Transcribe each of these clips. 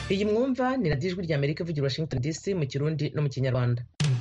iyi mwumva ni radiyo ijwi ry'amerika ivugira washington dc mu kirundi no mu kinyarwanda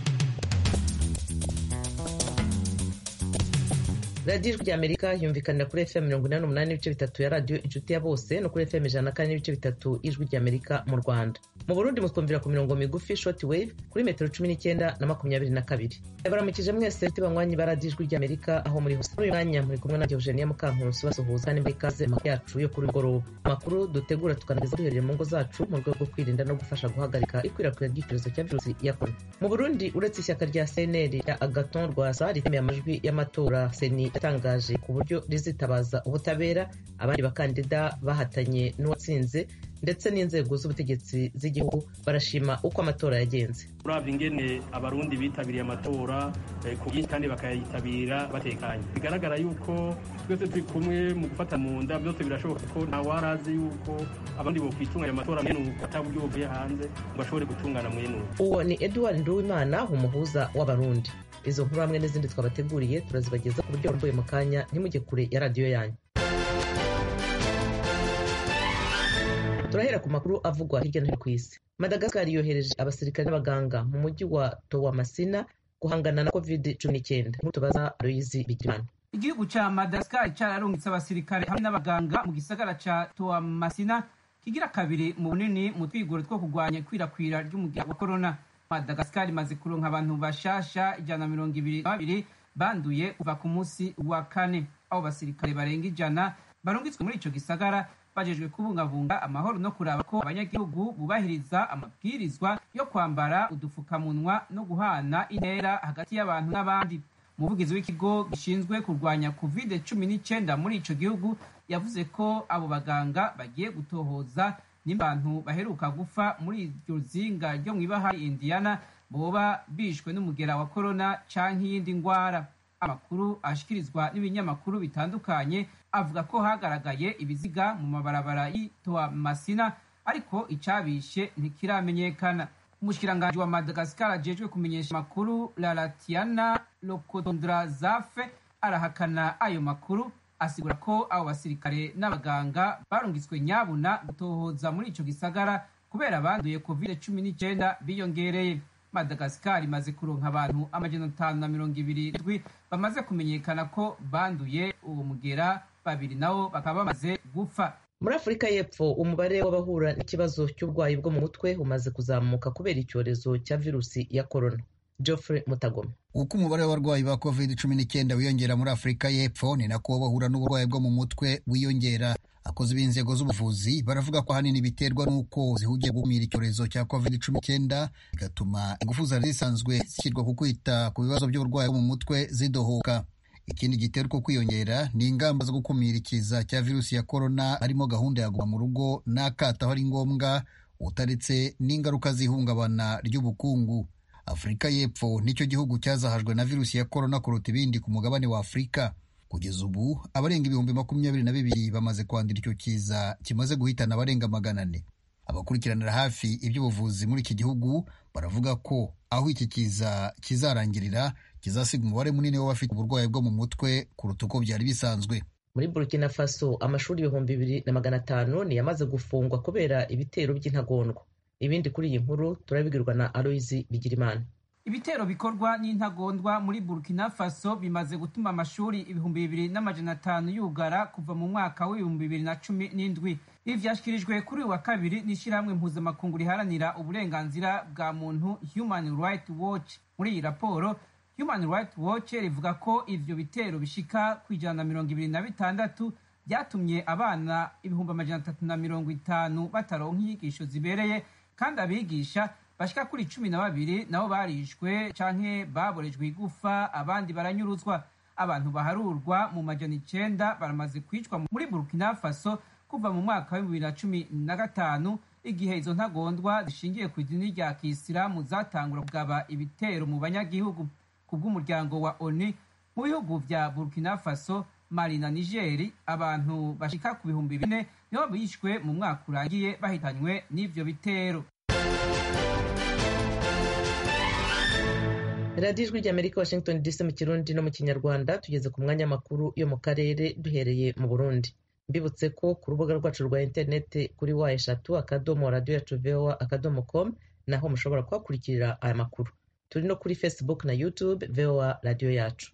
radiyo ijwi ry'amerika yumvikanira kuri fm mirongo inani n'umunani n'ibice bitatu ya radiyo inshuti ya bose no kuri fm ijana na kane n'ibice bitatu ijwi ry'amerika mu rwanda mu burundi mutwumvira ku mirongo migufi short wave kuri metero cumi n'icyenda na makumyabiri na kabiri baramukije mwese banywanyi ba radiyo ijwi ry'amerika aho muri hose muri uyu mwanya muri kumwe na eugenia mukankusi basuhuza kandi ikaze amakuru yacu yo kuri mugoroba amakuru dutegura tukanageza duhereye mu ngo zacu mu rwego rwo kwirinda no gufasha guhagarika ikwirakwira ry'icyorezo cya virusi ya korona mu burundi uretse ishyaka rya cnl ya agaton rwasa ritemeye amajwi y'amatora seni yatangaje ku buryo rizitabaza ubutabera abandi bakandida bahatanye n'uwatsinze ndetse n'inzego z'ubutegetsi z'igihugu barashima uko amatora yagenze urabye ingene abarundi bitabiriye amatora ku bwinshi kandi bakayitabira batekanye bigaragara yuko twese turi kumwe mu gufata mu nda byose birashoboka ko ntawari azi yuko abandi bokwitunganya amatora mwene uko ata buryo buvuye hanze ngo ashobore gutungana mwene uko uwo ni edouard nduwimana umuhuza w'abarundi izo nkuru hamwe n'izindi twabateguriye turazibageza ku buryo burambuye mu kanya ntimujye kure ya radiyo yanyu turahera ku makuru avugwa hirya no hino ku isi madagascar yohereje abasirikare n'abaganga mu mujyi wa towamasina guhangana na covid cumi n'icyenda nk'uko tubaza aloyizi bigirimana igihugu ca madagascar cararungitse abasirikare hamwe n'abaganga mu gisagara ca towamasina kigira kabiri mu bunini mu twigoro two kurwanya ikwirakwira ry'umugera wa korona madagascar imaze kuronka abantu bashasha ijana na mirongo ibiri na babiri banduye kuva ku munsi wa kane abo basirikare barenga ijana barungitswe muri ico gisagara bajejwe kubungabunga amahoro no kuraba ko abanyagihugu bubahiriza amabwirizwa yo kwambara udufukamunwa no guhana intera hagati y'abantu n'abandi umuvugizi w'ikigo gishinzwe kurwanya covid cumi n'icyenda muri ico gihugu yavuze ko abo baganga bagiye gutohoza n'abantu baheruka gufa muri iryo zinga ryo mu ibahari indiana boba bishwe n'umugera wa korona canke iyindi ngwara amakuru ashikirizwa n'ibinyamakuru bitandukanye avuga ko hagaragaye ibiziga mu mabarabara y'itoa masina ariko icabishe ntikiramenyekana umushikiranganji wa madagascar ajejwe kumenyesha amakuru laratiana lokotondrazafe arahakana ayo makuru asigura ko abo basirikare n'abaganga barungitswe nyabuna gutohoza muri ico gisagara kubera abanduye covid cumi n'icyenda biyongereye madagascar imaze kuronka abantu amajana atanu na mirongo ibiri ndwi bamaze kumenyekana ko banduye uwo mugera babiri nabo bakaba bamaze gupfa muri afurika y'epfo umubare w'abahura n'ikibazo cy'uburwayi bwo mu mutwe umaze kuzamuka kubera icyorezo cya virusi ya korona geoffrey mutagoma uko umubare w'abarwayi ba covid cumi n'icyenda wiyongera muri afurika y'epfo ni nako bahura n'uburwayi bwo mu mutwe wiyongera abakozi b'inzego z'ubuvuzi baravuga ko ahanini biterwa n'uko zihugiye gukumira icyorezo cya covid cumi n'icyenda bigatuma ingufu zari zisanzwe zishyirwa ku kwita ku bibazo by'uburwayi bwo mu mutwe zidohoka ikindi gitera uko kwiyongera ni ingamba zo gukumira ikiza cya virusi ya korona harimo gahunda ya guma mu rugo n'akato aho ari ngombwa utaretse n'ingaruka z'ihungabana ry'ubukungu afurika y'epfo nicyo gihugu cyazahajwe na virusi ya korona kuruta ibindi ku mugabane wa afurika kugeza ubu abarenga ibihumbi makumyabiri na bibiri bamaze kwandura icyo kiza kimaze guhitana abarenga magana ane abakurikiranira hafi iby'ubuvuzi muri iki gihugu baravuga ko aho iki kiza kizarangirira kizasiga umubare munini w'abafite uburwayi bwo mu mutwe kuruta uko byari bisanzwe muri burkina faso amashuri ibihumbi bibiri na magana atanu ni yamaze gufungwa kubera ibitero by'intagondwa ibindi kuri iyi nkuru turabibwirwa na aloyizi bigirimana ibitero bikorwa n'intagondwa muri burkina faso bimaze gutuma amashuri ibihumbi bibiri n'amajana atanu yugara kuva mu mwaka w'ibihumbi bibiri na cumi n'indwi ibi vyashyikirijwe kuri uyu wa kabiri n'ishyirahamwe mpuzamakungu riharanira uburenganzira bwa muntu human right watch muri iyi raporo human right watch rivuga ko ivyo bitero bishika ku ijana na mirongo ibiri na bitandatu byatumye abana ibihumbi amajana atatu na mirongo itanu bataronka inyigisho zibereye kandi abigisha bashika kuri cumi na babiri nabo barishwe canke baborejwe igufa abandi baranyuruzwa abantu baharurwa mu majana icenda baramaze kwicwa muri burkina faso kuva mu mwaka wa bibiri na cumi na gatanu igihe izo ntagondwa zishingiye ku idini rya kisilamu zatangura kugaba ibitero mu banyagihugu ku bw'umuryango wa oni mu bihugu vya burkina faso mali na nigeri abantu bashika ku bihumbi bine nibo bishwe mu mwaka urangiye bahitanywe n'ivyo bitero radiyo ijwi ry'amerika washington dc mu kirundi no mu kinyarwanda tugeze ku mwanya makuru yo mu karere duhereye mu burundi mbibutse ko ku rubuga rwacu rwa interineti kuri wa eshatu akadomo radiyo yacu voa akadomo com naho mushobora kuhakurikirira aya makuru turi no kuri facebook na youtube voa radiyo yacu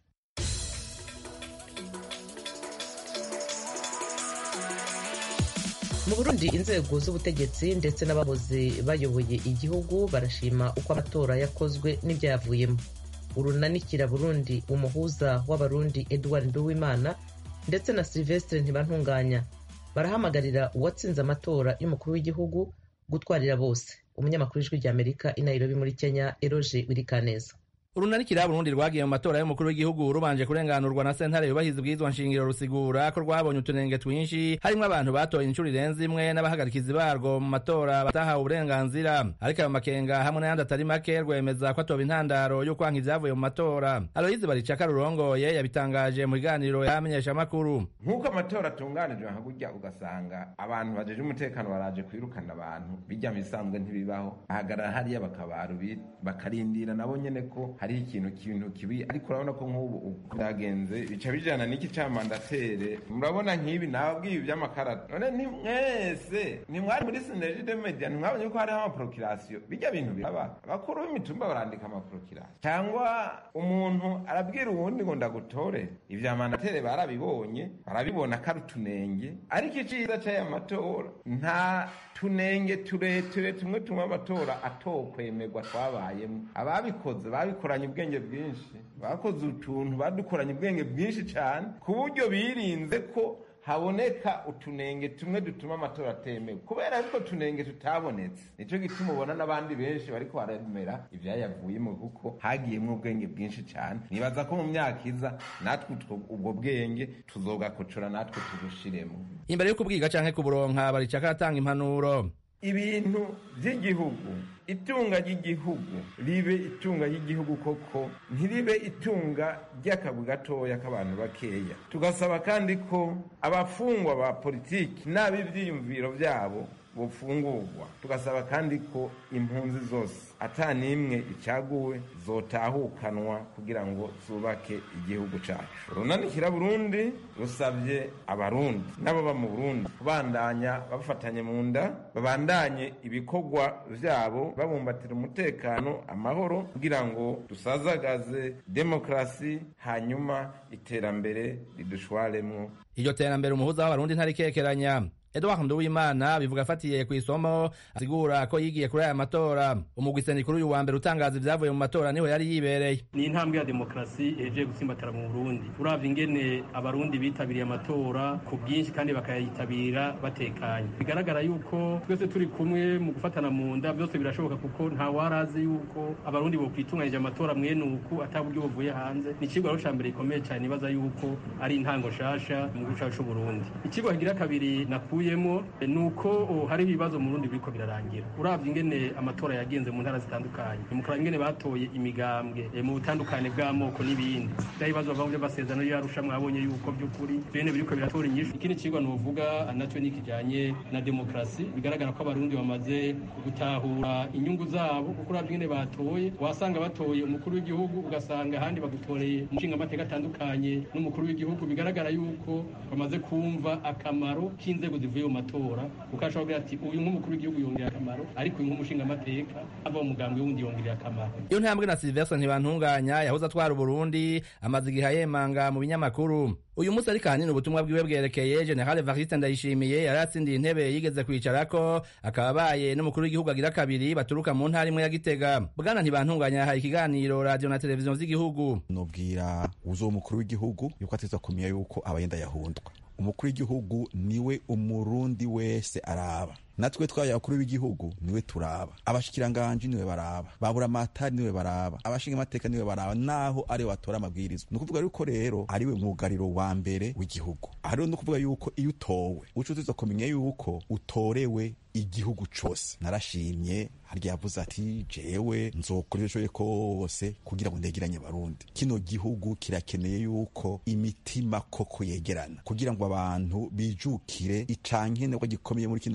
mu burundi inzego z'ubutegetsi ndetse n'abahoze bayoboye igihugu barashima uko amatora yakozwe n'ibyayavuyemo urunanikira burundi umuhuza w'abarundi edward nduwimana ndetse na silvestre ntibantunganya barahamagarira uwatsinze amatora y'umukuru w'igihugu gutwarira bose umunyamakuru w'ijwi ry'amerika i nairobi muri kenya eroge wirikaneza urunarikira burundi rwagiye mu matora y'umukuru w'igihugu rubanje kurenganurwa na sentare yubahiriza ubwirizwa nshingiro rusigura ko rwabonye utunenge twinshi harimwo abantu batoye inshuro irenze imwe n'abahagarikizi barwo mu matora batahawe uburenganzira ariko ayo makenga hamwe n'ayandi atari make rwemeza ko atoba intandaro yo kwanka ivyavuye mu matora aloyizi baricaka rurongoye yabitangaje mu kiganiro y'amenyeshamakuru nk'uko amatora atunganijwe nka gurya ugasanga abantu bajeje umutekano baraje kwirukana abantu bijya mu bisanzwe ntibibaho ahagarara hariya bakabaru bakarindira nabo nyene ko hariho ikintu kintu kibi ariko urabona ko nk'ubu byagenze bica bijana n'iki ca mandatere murabona nk'ibi nababwiye ivy'amakarata none ni mwese ntimwari muri sineride media ntimwabonye ko hariho amaprokirasiyo bijya bintu biraba abakuru b'imitumba barandika amaprokirasiyo cyangwa umuntu arabwira uwundi ngo ndagutore ivya mandatere barabibonye barabibona ko ari utunenge ariko iciza c'aya matora nta tunenge tureture tumwe tumwe amatora atokwemerwa twabayemo ababikoze babikoranye ubwenge bwinshi bakoze utuntu badukoranye ubwenge bwinshi cyane ku buryo birinze ko haboneka utunenge tumwe dutuma amatora atemewe kubera ariko tunenge tutabonetse nicyo gituma ubona n'abandi benshi bariko baremera ivyayavuyemo kuko hagiyemwo ubwenge bwinshi cyane nibaza ko mu myaka iza natwe ubwo bwenge tuzogakocora natwe tubushiremo imbere yo kubwiga canke kuburonka baricaka aratanga impanuro ibintu by'igihugu itunga ry'igihugu ribe itunga ry'igihugu koko ntiribe itunga ry'akabu gatoya k'abantu bakeya tugasaba kandi ko abafungwa ba politiki n'ab'ibyiyumviro byabo bufungurwa tugasaba kandi ko impunzi zose ata n'imwe icaguwe zotahukanwa kugira ngo zubake igihugu cacu runanikira burundi rusabye abarundi n'ababa mu burundi kubandanya bafatanye mu nda babandanye ibikorwa vyabo babumbatira umutekano amahoro kugira ngo dusazagaze demokrasi hanyuma iterambere ridushwaremwo iryo terambere umuhuza w'abarundi ntarikekeranya Edouard Nduwimana bivuga afatiye ku isomo asigura ko yigiye kuri aya matora umugwi kuri uyu wa mbere utangaza ibyavuye mu matora niho yari yibereye ni intambwe ya demokarasi eje gutsimbatara mu Burundi uravye ingene abarundi bitabiriye amatora ku bwinshi kandi bakayitabira batekanye bigaragara yuko twese turi kumwe mu gufatana mu nda byose birashoboka kuko nta warazi yuko abarundi bokwitunganyije amatora mwene uku ata buryo buvuye hanze ni icigwa ca mbere gikomeye cyane nibaza yuko ari intango nshasha mu gihugu cacu c'Uburundi icigwa kigira kabiri nakuye bivuyemo nuko hari ibibazo mu Burundi biriko birarangira uravye ingene amatora yagenze mu ntara zitandukanye mukora ingene batoye imigambwe mu butandukane bw'amoko n'ibindi bya bibazo bava mu by'amasezerano y'arusha mwabonye yuko by'ukuri bene biriko biratora inyishu ikindi cigwa novuga nacyo ni kijanye na demokarasi bigaragara ko abarundi bamaze gutahura inyungu zabo kuko uravye ingene batoye wasanga batoye umukuru w'igihugu ugasanga ahandi bagutoreye umushinga amateka atandukanye n'umukuru w'igihugu bigaragara yuko bamaze kumva akamaro k'inzego zivuye mu matora kuko ashobora kugira ati uyu nk'umukuru w'igihugu yongera akamaro ariko uyu nk'umushinga amateka ava mu mugambwe wundi yongerera akamaro iyo ntambwe na Sylvestre ntibantunganya yahoze atwara Uburundi amaze igihe ayemanga mu binyamakuru uyu munsi ariko ahanini ubutumwa bwiwe bwerekeye General Evariste Ndayishimiye yari atsindiye intebe yigeze kwicarako akaba abaye n'umukuru w'igihugu agira kabiri baturuka mu ntara imwe ya Gitega bwana ntibantunganya yahaye ikiganiro radio na televiziyo z'igihugu nobwira uzo umukuru w'igihugu yuko ateza kumenya yuko abayenda yahundwa umukuru w'igihugu niwe umurundi wese araba natwe twaye abakuru b'igihugu niwe turaba abashikiranganji niwe baraba babura amatari niwe baraba abashinga amateka niwe baraba naho ariwe batora amabwirizwa ni ukuvuga yuko rero ariwe mwugariro wa mbere w'igihugu aha rero ni ukuvuga yuko iyo utowe uca uziza kumenya yuko utorewe igihugu cose narashimye harya yavuze ati jewe nzokora ibyo kose kugira ngo ndegeranye abarundi kino gihugu kirakeneye yuko imitima koko yegerana kugira ngo abantu bijukire icankenerwa gikomeye muri kino gihugu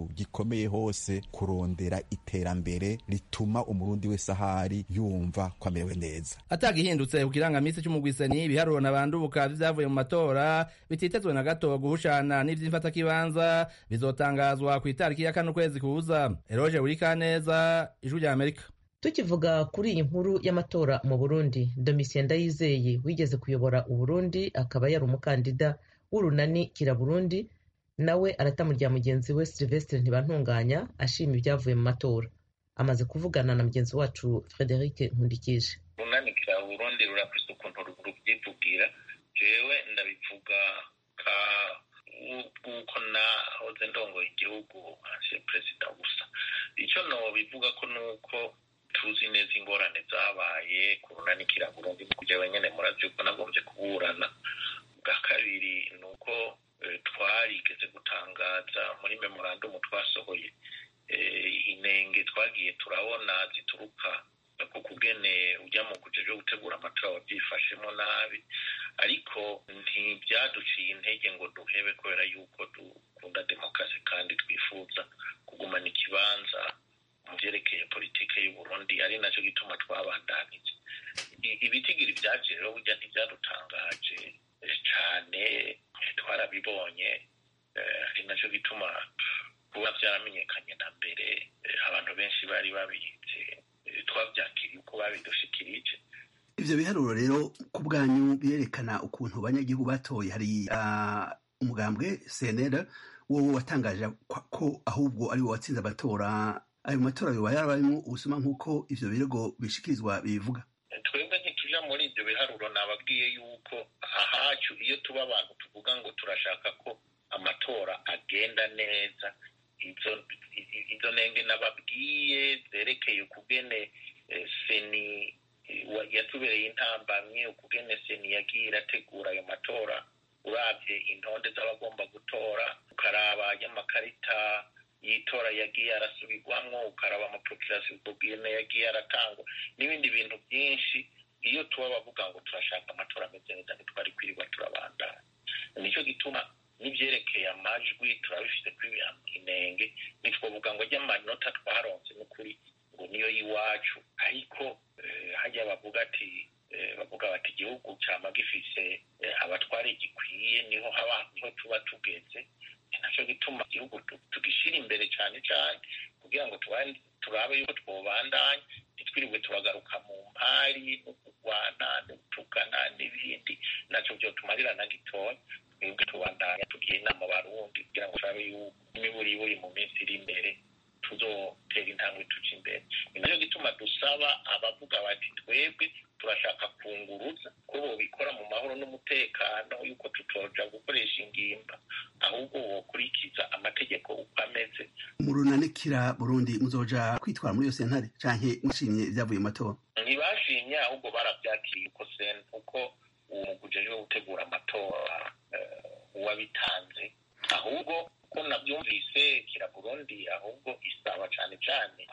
gihugu gikomeye hose kurondera iterambere rituma umurundi wese ahari yumva ko amerewe neza atagihindutse ku kirangamisi c'umugwiseni ibiharuro nabandubuka vy'ivyavuye mu matora bititezwe na gato guhushana n'ivy'imfatakibanza bizotangazwa ku itariki ya kane ukwezi kuza eroje urikaneza ijwi rya amerika tukivuga kuri iyi nkuru y'amatora mu burundi domitien ndayizeye wigeze kuyobora uburundi akaba yari umukandida w'urunani kira burundi nawe aratamu rya mugenzi we silvestre ntibantunganya ashima ibyavuye mu matora amaze kuvugana na mugenzi wacu frederic nkundikije urunani kira burundi rurafise ukuntu rubyivugira jewe ndabivuga ka bw'uko nahoze ndongoye igihugu nka perezida gusa icyo nobivuga ko ni uko tuzi neza ingorane zabaye ku runani kira burundi jewe nyene murazi yuko nagombye kuburana bwa kabiri ni uko twarigeze gutangaza muri memorandumu twasohoye inenge twagiye turabona zituruka ku kugene ujya mu kuje byo gutegura amatora wabyifashemo nabi ariko ntibyaduciye intege ngo duhebe kubera yuko dukunda demokarasi kandi twifuza kugumana ikibanza mu byerekeye politike y'u Burundi ari nacyo gituma twabandanije ibitigiri byaje rero burya ntibyadutangaje cyane twarabibonye ari nacyo gituma kuba byaramenyekanye na mbere abantu benshi bari babizi twabyakiriye uko babidushikirije ivyo biharuro rero ku bwanyu birerekana ukuntu abanyagihugu batoye hari umugambwe cnl wowe watangaje ko ahubwo ari wo watsinze amatora ayo matora yoba yarabayemo ubusuma nk'uko ivyo birego bishikirizwa bibivuga twebwe ntituja muri ibyo biharuro nababwiye yuko ahacu iyo tuba abantu tuvuga ngo turashaka ko amatora agenda neza izo nenge nababwiye zerekeye ukugene seni yatubereye intambamye ukugene seni yagiye irategura ayo matora urabye intonde z'abagomba gutora ukaraba y'amakarita y'itora yagiye arasubirwamwo ukaraba amaprokirasiyo ubwene yagiye aratangwa n'ibindi bintu byinshi iyo tuba bavuga ngo turashaka amatora ameze neza ntitwari kwirirwa turabandana nicyo gituma n'ibyerekeye amajwi turabifite kuri inenge ntitwavuga ngo ajya amanota twaronse n'ukuri ngo niyo y'iwacu ariko hajya bavuga ati bavuga bati igihugu cyama gifise abatwari gikwiye niho haba niho tuba tugeze nacyo gituma igihugu tugishyira imbere cyane cyane kugira ngo turabe yuko twobandanya ntitwirirwe turagaruka mu mpari no kurwana no gutukana n'ibindi nacyo byo tumarira na gitoya twebwe tubandanya tugira inama abarundi kugira ngo turabe yuko imiburiburi mu minsi iri imbere tuzotera intambwe tuca imbere ni nacyo gituma dusaba abavuga bati twebwe turashaka kunguruza ko bobikora mu mahoro n'umutekano yuko tutoja gukoresha ingimba ahubwo wokurikiza amategeko uko ameze murunanikira burundi muzoja kwitwara muri iyo sentare canke mwashimye ivyavuye mu matora ntibashimye ahubwo baravyakiriye uko sen uko uwo muguje wo gutegura amatora uwabitanze ahubwo ko nabyumvise kira burundi ahubwo isaba cane cane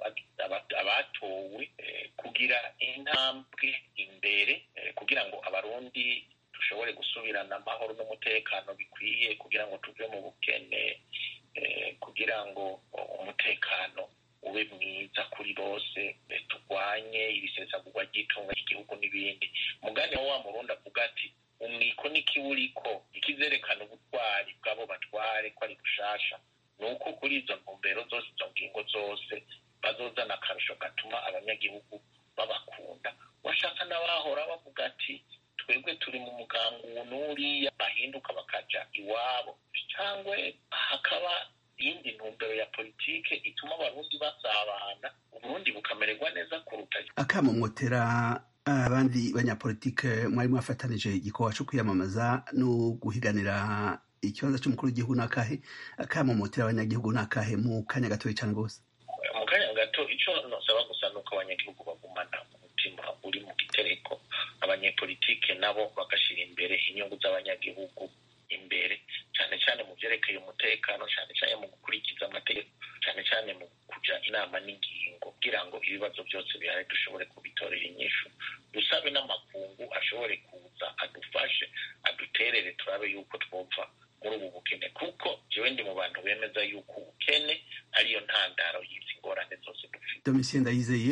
abatowe kugira intambwe imbere kugira ngo abarundi dushobore gusubirana amahoro n'umutekano bikwiye kugira ngo tuve mu bukene kugira ngo umutekano ube mwiza kuri bose turwanye ibisesagurwa ry'itunga ry'igihugu n'ibindi mugani wa wa murundi avuga ati umwiko n'ikiburiko ikizerekana ubutwari bw'abo batware ko ari bushasha ni uko kuri izo ntumbero zose izo ngingo zose bazozana akarusho gatuma abanyagihugu babakunda washaka n'abahora bavuga ati twebwe turi mu mugambi uwu n'uriya bahinduka bakaja iwabo cyangwa hakaba iyindi ntumbero ya politike ituma abarundi basabana uburundi bukamererwa neza kuruta akamo mwotera abandi banyapolitike mwari mwafatanije igikorwa cyo kwiyamamaza no guhiganira ikibanza cy'umukuru w'igihugu n'akahe akamo mwotera abanyagihugu n'akahe mu kanya gatoya cyane rwose mu kanya gato icyo nosaba gusa ni uko abanyagihugu bagumana umutima uri mu gitereko abanyepolitike nabo bagashyira imbere inyungu z'abanyagihugu imbere cyane cyane mu byerekeye umutekano cyane cyane mu gukurikiza amategeko cyane cyane mu kujya inama n'ingingo kugira ngo ibibazo byose bihari dushobore kubitorera inyishu dusabe n'amakungu ashobore kuza adufashe aduterere turabe yuko twumva muri ubu bukene kuko jewe ndi mu bantu bemeza yuko ubukene ariyo ntandaro y'izi ngorane zose dufite domitien ndayizeye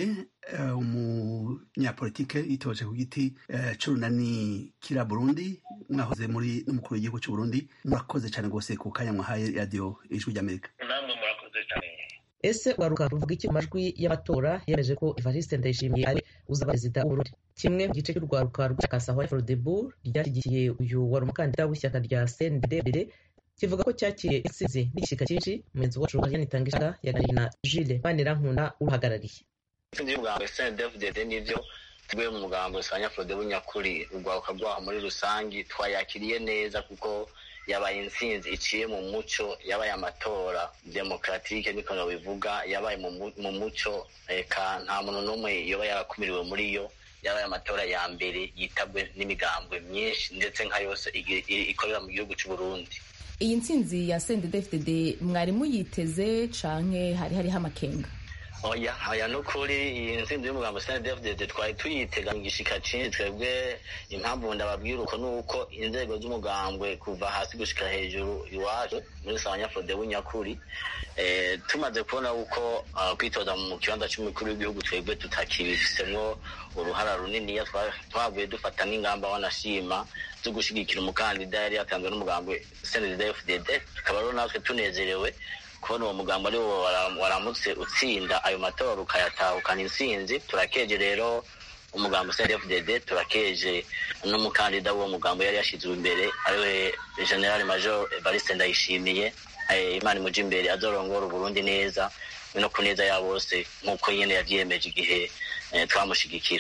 umunyapolitike yitoje ku giti c'urunani kira burundi mwahoze muri n'umukuru w'igihugu c'uburundi murakoze cane rwose ku kanya mwahaye radiyo ijwi ry'amerika namwe murakoze cyane ese waruka ruvuga iki mu majwi y'amatora yemeje ko evariste ndayishimiye ari uzaba perezida w'uburundi kimwe mu gice cy'urwaruka rw'ishyaka sahwa frodebu ryashyigikiye uyu wari umukandida w'ishyaka rya cndd kivuga ko cyakiriye intsinzi n'igishyika cyinshi umuyobozi wacu ariane itangishaka yaganiriye na jules banirankunda uruhagarariye intsinzi y'umugambo cndfdd nivyo tuguye mu mugambo sanya frodebu nyakuri urwaruka rwaho muri rusangi twayakiriye neza kuko yabaye intsinzi iciye mu muco yabaye amatora demokratike niko bivuga yabaye mu muco eka nta muntu n'umwe yoba yarakumiriwe muri yo yabaye amatora ya mbere yitabwe n'imigambwe myinshi ndetse nka yose ikorera mu gihugu cy'u Burundi iyi ntsinzi ya CNDD-FDD mwari muyiteze canke hari hariho amakenga oya oya nukuri iyi ntsinzi y'umugambo CNDD-FDD twari tuyitega mu gishika cinshi twebwe impamvu ndababwira uko nuko inzego z'umugambwe kuva hasi gushika hejuru iwacu muri sawanyafrode w'inyakuri eh, tumaze kubona uko uh, kwitoza mu kibanza c'umukuru w'igihugu twebwe tutakibifisemwo uruhara runiniya twavuye dufata n'ingamba wanashima zo gushigikira umukandida yari yatanzwe n'umugambwe CNDD-FDD tukaba rero natwe tunezerewe kubona uwo mugambo ari wo waramutse utsinda ayo matora ukayatahukana intsinzi turakeje rero umugambo CNDD-FDD turakeje n'umukandida w'uwo mugambo yari yashyizwe imbere ariwe General Major Evariste Ndayishimiye Imana imuje imbere azorongora Uburundi neza no kuneza ya bose nk'uko nyene yavyiyemeje igihe twamushigikira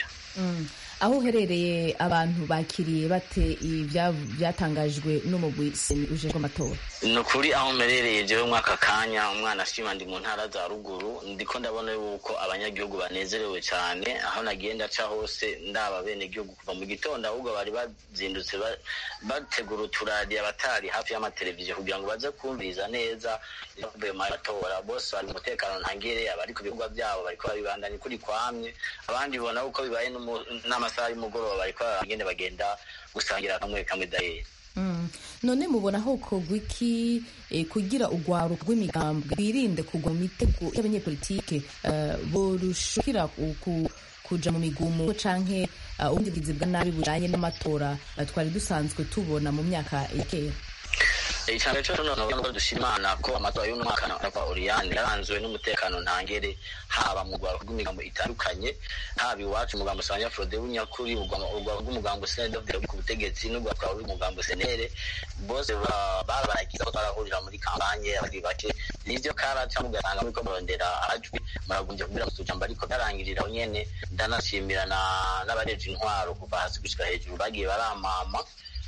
aho uherereye abantu bakiriye bate byatangajwe n'umugwi ujejwe amatora ni ukuri aho mperereye jewe mwaka kanya umwana ashima ndi mu ntara za ruguru ndiko ndabona yuko abanyagihugu banezerewe cyane aho nagiye ndaca hose ndaba bene gihugu kuva mu gitondo ahubwo bari bazindutse bategura uturadiyo abatari hafi y'amateleviziyo kugira ngo baze kumviriza neza ibyavuye mu matora bose bari umutekano ntangire abari ku bikorwa byabo bariko babibandanya kuri kwamye abandi bona uko bibaye n'amasaha y'umugoroba bariko bagende bagenda gusangira kamwe kamwe dayeri none mubona aho kogwa iki kugira urwaruka rw'imigambwe birinde kugwa mu mitego y'abanyepolitike borushukira kuja mu migumu canke ubundi bwizi bwa nabi bujanye n'amatora twari dusanzwe tubona mu myaka ya kera icambere cyo noneho ngo dushira imana ko amatora y'uno mwaka na Oriane yaranzwe n'umutekano ntangere haba mu rwaro rw'imigambo itandukanye haba iwacu umugambo Sanya Frode w'inyakuri urwaro rw'umugambo CNDD ku butegetsi n'urwaro rw'umugambo Senere bose barabaragiza ko barahurira muri kampanye abandi bake nivyo karaca mugasanga muriko murondera ajwi muragunje kugira ngo tujambo ariko byarangirira aho nyene ndanashimira n'abareje intwaro kuva hasi gushika hejuru bagiye baramama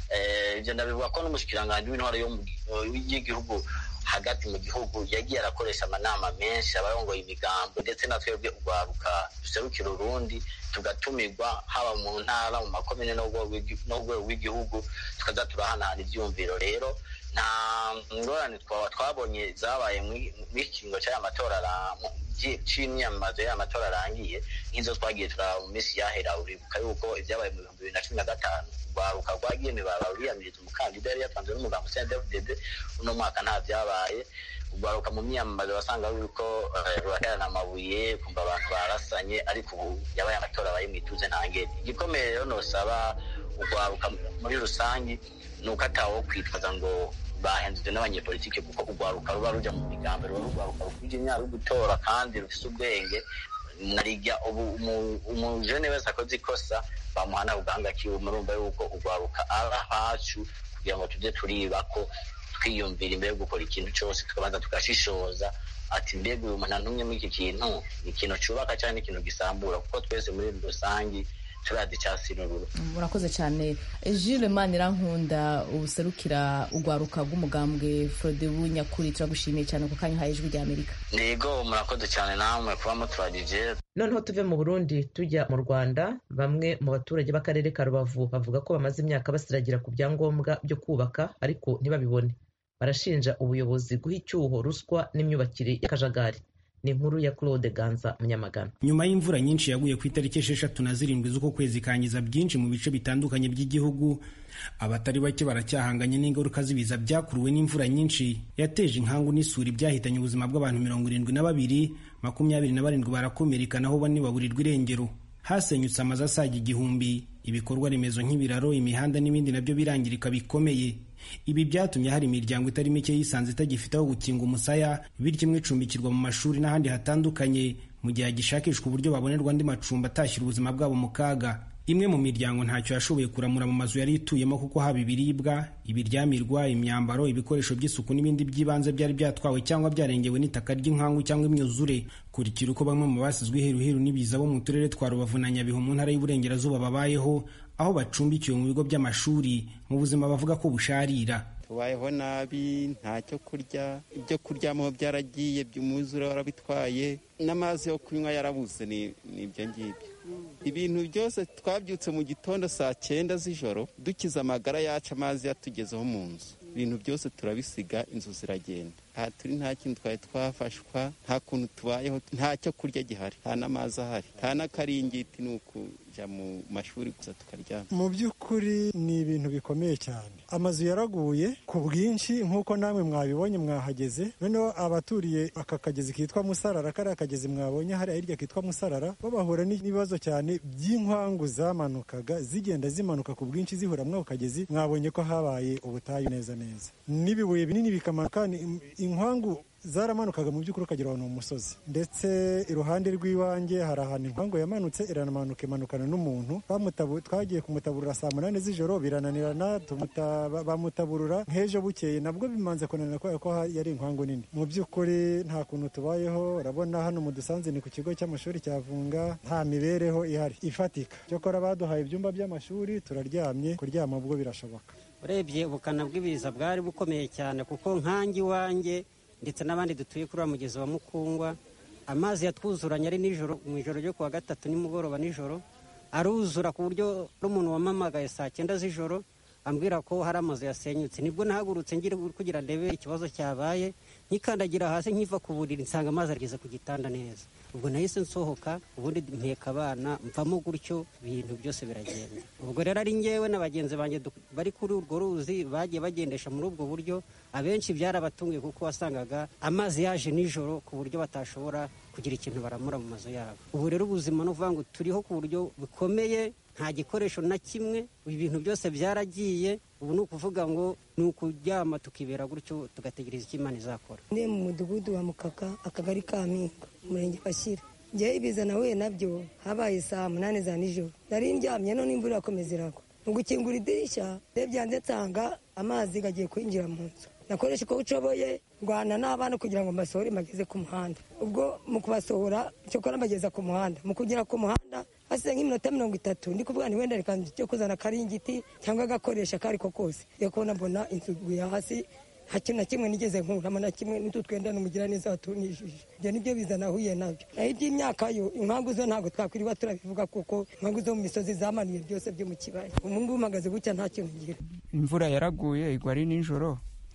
ibyo ndabivuga ko n'umushikiranganji w'intwaro y'igihugu hagati mu gihugu yagiye arakoresha amanama menshi abarongoye imigambo ndetse na twebwe urwaruka duserukira urundi tugatumirwa haba mu ntara mu makomine n'urwego rw'igihugu tukaza turahanahana ivyumviro rero nta ngorane twabonye zabaye mw'ikingo cy'aya matora c'imyamamazo y'aya matora arangiye nk'izo twagiye turaba mu minsi yahera uribuka yuko ibyabaye mu bihumbi bibiri na cumi na gatanu urwaruka rwagiye mibaba ruriyamiriza umukandida yari yatanzwe n'umugambo CNDD-FDD uno mwaka nta vyabaye urwaruka mu myamamazo basanga yuko ruraterana amabuye kumva abantu barasanye ariko ubu yabaye amatora abaye mwituze ntangere igikomeye rero nosaba urwaruka muri rusangi ni uko atawo kwitwaza ngo bahenzwe n'abanyepolitike kuko urwaruka ruba ruja mu migambo ruba rurwaruka rukwije imyaka yo gutora kandi rufise ubwenge narirya ubu umujene wese akoze ikosa bamuhana ubwanga kiwe murumva yuko urwaruka ari ahacu kugira ngo tujye turiba ko twiyumvira imbere yo gukora ikintu cyose tukabanza tugashishoza ati mbega uyu muntu antumye muri iki kintu ni ikintu cyubaka cyangwa ni ikintu gisambura kuko twese muri rusange turazi icyasi n'ururu murakoze cyane Jules Manirankunda ubuserukira urwaruka rw'umugambwe Frodebu nyakuri turagushimiye cyane ku kanya uhaye ijwi rya Amerika yego murakoze cyane namwe kuba muturagije noneho tuve mu burundi tujya mu rwanda bamwe mu baturage b'akarere ka rubavu bavuga ko bamaze imyaka basiragira ku byangombwa byo kubaka ariko ntibabibone barashinja ubuyobozi guha icyuho ruswa n'imyubakire y'akajagari ni inkuru ya claude ganza munyamagana nyuma y'imvura nyinshi yaguye ku itariki esheshatu na zirindwi z'uko kwezi kangiza byinshi mu bice bitandukanye by'igihugu abatari bake baracyahanganye n'ingaruka z'ibiza byakuruwe n'imvura nyinshi yateje inkangu n'isuri byahitanye ubuzima bw'abantu mirongo irindwi na babiri makumyabiri na barindwi barakomereka naho bane baburirwa irengero hasenyutse amazu asaga igihumbi ibikorwa remezo nk'ibiraro imihanda n'ibindi nabyo birangirika bikomeye ibi byatumye hari imiryango itari mike yisanze itagifite aho gukinga umusaya bityo imwe icumbikirwa mu mashuri n'ahandi hatandukanye mu gihe hagishakishwa uburyo babonerwa andi macumbi atashyira ubuzima bwabo mu kaga imwe mu miryango ntacyo yashoboye kuramura mu mazu yari ituyemo kuko haba ibiribwa ibiryamirwa imyambaro ibikoresho by'isuku n'ibindi by'ibanze byari byatwawe cyangwa byarengewe n'itaka ry'inkangu cyangwa imyuzure kurikira uko bamwe mu basizwe iheruheru n'ibiza bo mu turere twa rubavu na nyabihu mu ntara y'uburengerazuba babayeho aho bacumbikiwe mu bigo by'amashuri mu buzima bavuga ko busharira tubayeho nabi nta cyo kurya ibyo kuryamaho byaragiye umwuzure warabitwaye n'amazi yo kunywa yarabuze ni ibyo ngibyo ibintu byose twabyutse mu gitondo saa cyenda z'ijoro dukize amagara yacu amazi yatugezeho mu nzu ibintu byose turabisiga inzu ziragenda aha turi nta kintu twari twafashwa nta kuntu tubayeho nta cyo kurya gihari nta n'amazi ahari nta n'akaringiti ni ukujya mu mashuri gusa tukaryama mu by'ukuri ni ibintu bikomeye cyane amazu yaraguye ku bwinshi nk'uko namwe mwabibonye mwahageze noneho abaturiye aka kagezi kitwa musarara kariya kagezi mwabonye hariya hirya kitwa musarara bo bahura n'ibibazo cyane by'inkwangu zamanukaga zigenda zimanuka ku bwinshi zihura muri ako kagezi mwabonye ko habaye ubutayu neza neza n'ibibuye binini bikamanuka inkwangu zaramanukaga mu by'ukuri ukagera ahantu mu musozi ndetse iruhande rw'iwanjye hari ahantu inkangu yamanutse iramanuka imanukana n'umuntu twagiye kumutaburura saa munani z'ijoro birananirana bamutaburura nk'ejo bukeye nabwo bimanze kunanira kubera ko yari inkangu nini mu by'ukuri nta kuntu tubayeho urabona hano mu dusanze ni ku kigo cy'amashuri cya vunga nta mibereho ihari ifatika cyokora baduhaye ibyumba by'amashuri turaryamye kuryama ubwo birashoboka urebye ubukana bw'ibiza bwari bukomeye cyane kuko nkange iwanjye ndetse n'abandi dutuye kuri wa mugezi wa mukungwa amazi yatwuzuranye ari nijoro mu ijoro ryo kuwa gatatu nimugoroba nijoro aruzura ku buryo n'umuntu wamamagaye saa cyenda z'ijoro ambwira ko hari amazu yasenyutse nibwo nahagurutse ngira kugira ndebe ikibazo cyabaye nkikandagira hasi nkiva ku buriri nsanga amazi ageze ku gitanda neza ubwo nahise nsohoka ubundi mpeka abana mvamo gutyo ibintu byose biragenda ubwo rero ari ngewe na bagenzi banjye bari kuri urwo ruzi bagiye bagendesha muri ubwo buryo abenshi byarabatunguye kuko wasangaga amazi yaje nijoro ku buryo batashobora kugira ikintu baramura mu mazu yabo ubu rero ubuzima ni ukuvuga ngo turiho ku buryo bukomeye nta gikoresho na kimwe ibintu byose byaragiye ubu ni ukuvuga ngo ni ukuryama tukibera gutyo tugategereza icyo imana izakora ni mu mudugudu wa mukaka akagari ka mpinga umurenge kashyira ngewe ibiza nahuye nabyo habaye saa munani za nijoro nari ndyamye none imvura irakomeza iragwa mu gukingura idirishya ndebye hanze nsanga amazi gagiye kwinjira mu nzu nakoresha uko ushoboye rwana n'abana kugira ngo mbasohore mbageze ku muhanda ubwo mu kubasohora cyokora mbageza ku muhanda mu kugera ku muhanda hasize nk'iminota mirongo itatu ndi kuvuga ni wenda reka cyo kuzana akaringiti cyangwa agakoresha ako ari ko kose yo kubona mbona inzu iguye hasi nta kintu na kimwe nigeze nkuramo na kimwe n'utu twenda n'umugira neza watunishije ibyo nibyo biza nahuye nabyo naho iby'imyaka yo impamvu zo ntabwo twakwiriba turabivuga kuko impamvu zo mu misozi zamanuye byose byo mu kibaya ubu ngubu mpagaze gutya nta kintu ngira imvura yaraguye igwa ari nijoro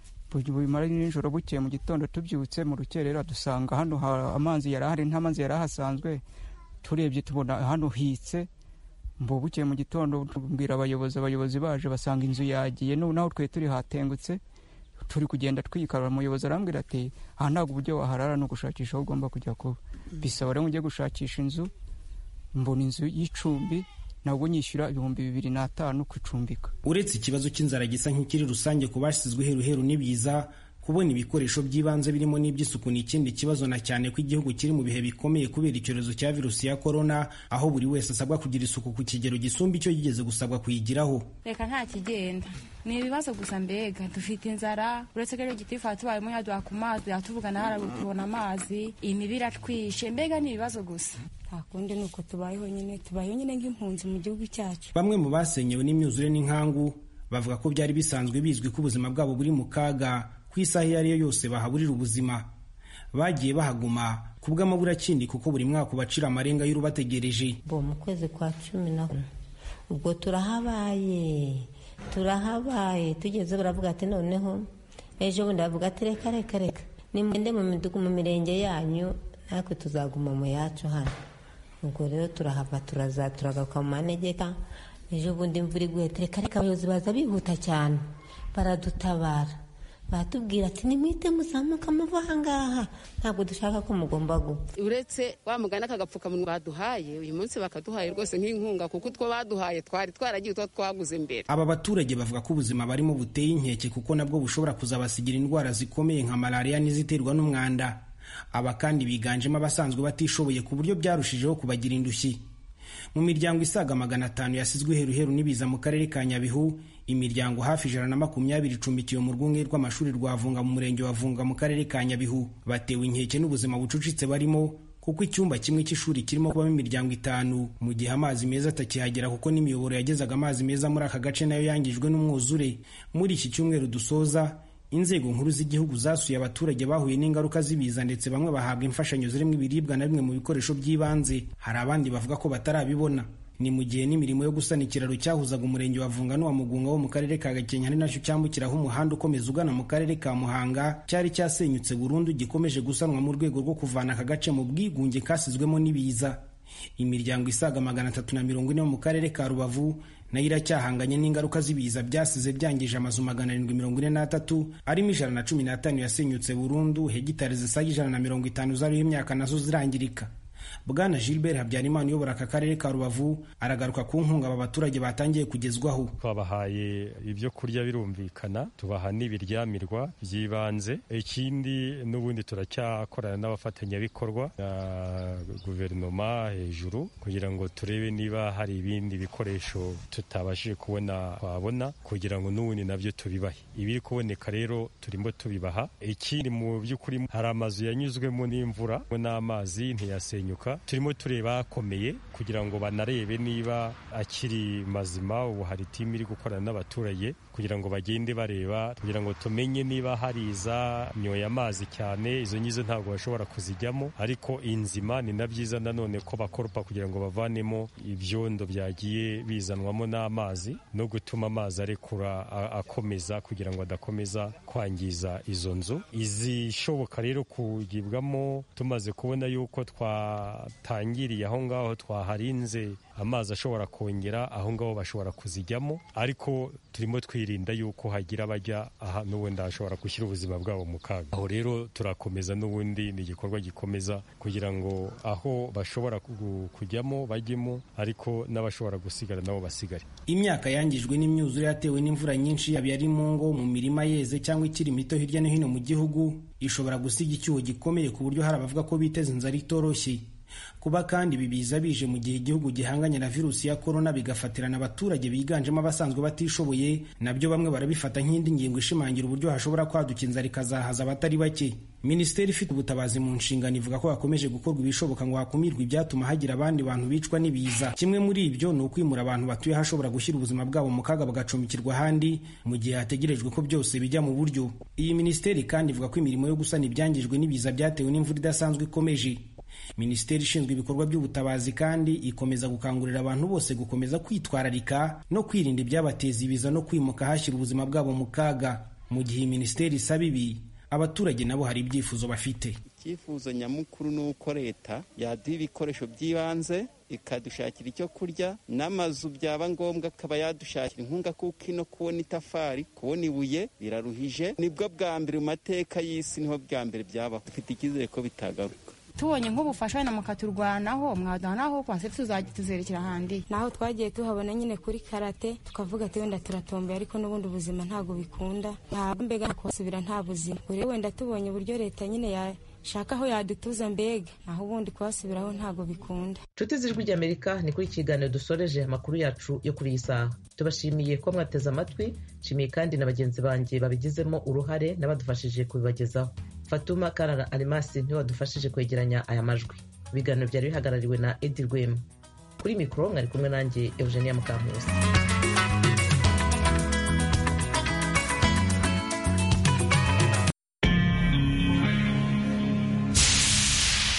bumara nijoro bukeye mu gitondo tubyutse mu rukerera dusanga hano amazi yari ahari nta mazi yari ahasanzwe turebye tubona hano hitse mbo bukeye mu gitondo tubwira abayobozi abayobozi baje basanga inzu yagiye naho twe turi hatengutse turi kugenda twikarura umuyobozi arambwira ati aha ntabwo uburyo waharara ni ugushakisha aho ugomba kujya kuba bisaba rero ujye gushakisha inzu mbona inzu y'icumbi nabwo nyishyura ibihumbi bibiri n'atanu kucumbika uretse ikibazo cy'inzara gisa nk'ikiri rusange ku bashyizwe iheruheru n'ibiza kubona ibikoresho by'ibanze birimo n'iby'isuku ni ikindi kibazo na cyane ko igihugu kiri mu bihe bikomeye kubera icyorezo cya virusi ya korona aho buri wese asabwa kugira isuku ku kigero gisumba icyo yigeze gusabwa kuyigiraho reka nta kigenda ni ibibazo gusa mbega dufite inzara uretse ko rero gitifu tubayemo yaduha ku mazi yatuvugana harabu tubona amazi imibi iratwishe mbega ni ibibazo gusa nta kundi ni uko tubayeho nyine tubayeho nyine nk'impunzi mu gihugu cyacu bamwe mu basenyewe n'imyuzure n'inkangu bavuga ko byari bisanzwe bizwi ko ubuzima bwabo buri mu kaga ku isaha iyo ari yo yose bahaburira ubuzima bagiye bahaguma ku bw'amaburakindi kuko buri mwaka ubacira amarenga y'urubategereje bo mu kwezi kwa cumi na ubwo turahabaye turahabaye tugeze baravuga ati noneho ejo bundi bavuga ati reka reka reka nimugende mu mirenge yanyu natwe tuzaguma mu yacu hano ubwo rero turahava turaza turagaruka mu manegeka ejo bundi imvura iguye reka reka abayobozi baza bihuta cyane baradutabara batubwira ati nimwite muzamuka muva ahangaha ntabwo dushaka ko mugomba gupfa uretse wa mugani akagapfukamunwa baduhaye uyu munsi bakaduhaye rwose nk'inkunga kuko utwo baduhaye twari twaragiye utwo twaguze mbere aba baturage bavuga ko ubuzima barimo buteye inkeke kuko nabwo bushobora kuzabasigira indwara zikomeye nka malariya n'iziterwa n'umwanda aba kandi biganjemo abasanzwe batishoboye ku buryo byarushijeho kubagira indushyi mu miryango isaga magana atanu yasizwe iheruheru n'ibiza mu karere ka nyabihu imiryango hafi ijana na makumyabiri icumbikiwe mu rwunge rw'amashuri rwa vunga mu murenge wa vunga mu karere ka nyabihu batewe inkeke n'ubuzima bucucitse barimo kuko icyumba kimwe cy'ishuri kirimo kubamo imiryango itanu mu gihe amazi meza atakihagera kuko n'imiyoboro yagezaga amazi meza muri aka gace nayo yangijwe n'umwuzure muri iki cyumweru dusoza inzego nkuru z'igihugu zasuye abaturage bahuye n'ingaruka z'ibiza ndetse bamwe bahabwa imfashanyo zirimo ibiribwa na bimwe mu bikoresho by'ibanze hari abandi bavuga ko batarabibona ni mu gihe n'imirimo yo gusana ikiraro cyahuzaga umurenge wa vunga n'uwa mugunga wo mu karere ka gakenke ari nacyo cyambukiraho umuhanda ukomeza ugana mu karere ka muhanga cyari cyasenyutse burundu gikomeje gusanwa mu rwego rwo kuvana aka gace mu bwigunge kasizwemo n'ibiza imiryango isaga magana atatu na mirongo ine mu karere ka rubavu nayo iracyahanganye n'ingaruka z'ibiza byasize byangije amazu magana arindwi mirongo ine n'atatu arimo ijana na cumi n'atanu yasenyutse burundu hegitari zisaga ijana na mirongo itanu zariho imyaka nazo zirangirika bwana gilbert habyarimana uyobora aka karere ka rubavu aragaruka ku nkunga aba baturage batangiye kugezwaho twabahaye ibyo kurya birumvikana tubaha n'ibiryamirwa by'ibanze ikindi n'ubundi turacyakorana n'abafatanyabikorwa na guverinoma hejuru kugira ngo turebe niba hari ibindi bikoresho tutabashije kubona twabona kugira ngo n'ubundi nabyo tubibahe ibiri kuboneka rero turimo tubibaha ikindi mu by'ukuri hari amazu yanyuzwemo n'imvura n'amazi ntiyasenyuka turimo tureba akomeye kugira ngo banarebe niba akiri mazima ubu hari timu iri gukorana n'abaturage kugira ngo bagende bareba kugira ngo tumenye niba hari iza nyoye amazi cyane izo ngizo ntabwo bashobora kuzijyamo ariko inzima ni na byiza nanone ko bakoropa kugira ngo bavanemo ibyondo byagiye bizanwamo n'amazi no gutuma amazi arekura akomeza kugira ngo adakomeza kwangiza izo nzu izishoboka rero kugibwamo tumaze kubona yuko twatangiriye aho ngaho twaharinze amazi ashobora kongera aho ngaho bashobora kuzijyamo ariko turimo twirinda yuko hagira abajya aha n'ubundi hashobora gushyira ubuzima bwabo mu kaga aho rero turakomeza n'ubundi ni igikorwa gikomeza kugira ngo aho bashobora kujyamo bajyemo ariko n'abashobora gusigara nabo basigare imyaka yangijwe n'imyuzure yatewe n'imvura nyinshi yaba ari mu ngo mu mirima yeze cyangwa ikiri mito hirya no hino mu gihugu ishobora gusiga icyuho gikomeye ku buryo hari abavuga ko biteza inzara itoroshye kuba kandi ibi biza bije mu gihe igihugu gihanganye na virusi ya korona bigafatirana abaturage biganjemo abasanzwe batishoboye nabyo bamwe barabifata nk'indi ngingo ishimangira uburyo hashobora kwaduka inzara ikazahaza abatari bake minisiteri ifite ubutabazi mu nshingano ivuga ko hakomeje gukorwa ibishoboka ngo hakumirwe ibyatuma hagira abandi bantu bicwa n'ibiza kimwe muri ibyo ni ukwimura abantu batuye ahashobora gushyira ubuzima bwabo mu kaga bagacumbikirwa ahandi mu gihe hategerejwe ko byose bijya mu buryo iyi minisiteri kandi ivuga ko imirimo yo gusana ibyangijwe n'ibiza byatewe n'imvura idasanzwe ikomeje minisiteri ishinzwe ibikorwa by'ubutabazi kandi ikomeza gukangurira abantu bose gukomeza kwitwararika no kwirinda ibyabateza ibiza no kwimuka hashyira ubuzima bwabo mu kaga mu gihe iyi minisiteri isaba ibi abaturage nabo hari ibyifuzo bafite icyifuzo nyamukuru ni uko leta yaduha ibikoresho by'ibanze ikadushakira icyo kurya n'amazu byaba ngombwa akaba yadushakira inkunga kuko ino kubona itafari kubona ibuye biraruhije nibwo bwa mbere mu mateka y'isi niho bwa mbere byabaho dufite icyizere ko bitagaruka tubonye nk'ubufasha wenda mukaturwanaho mwaduha naho kwase tuzajya tuzerekera ahandi naho twagiye tuhabona nyine kuri karate tukavuga ati wenda turatombeye ariko n'ubundi ubuzima ntabwo bikunda nta mbega kubasubira nta buzima rero wenda tubonye uburyo leta nyine yashaka aho yadutuza mbega naho ubundi kuhasubiraho ntabwo bikunda nshuti z'ijwi ry'amerika ni kuri ikiganiro dusoreje amakuru yacu yo kuri iyi saha tubashimiye ko mwateze amatwi nshimiye kandi na bagenzi banjye babigizemo uruhare n'abadufashije kubibagezaho fatuma karara arimasi niwe wadufashije kwegeranya aya majwi ibiganiro byari bihagarariwe na edi rwema kuri mikoro mwari kumwe nanjye eugenia mukankusi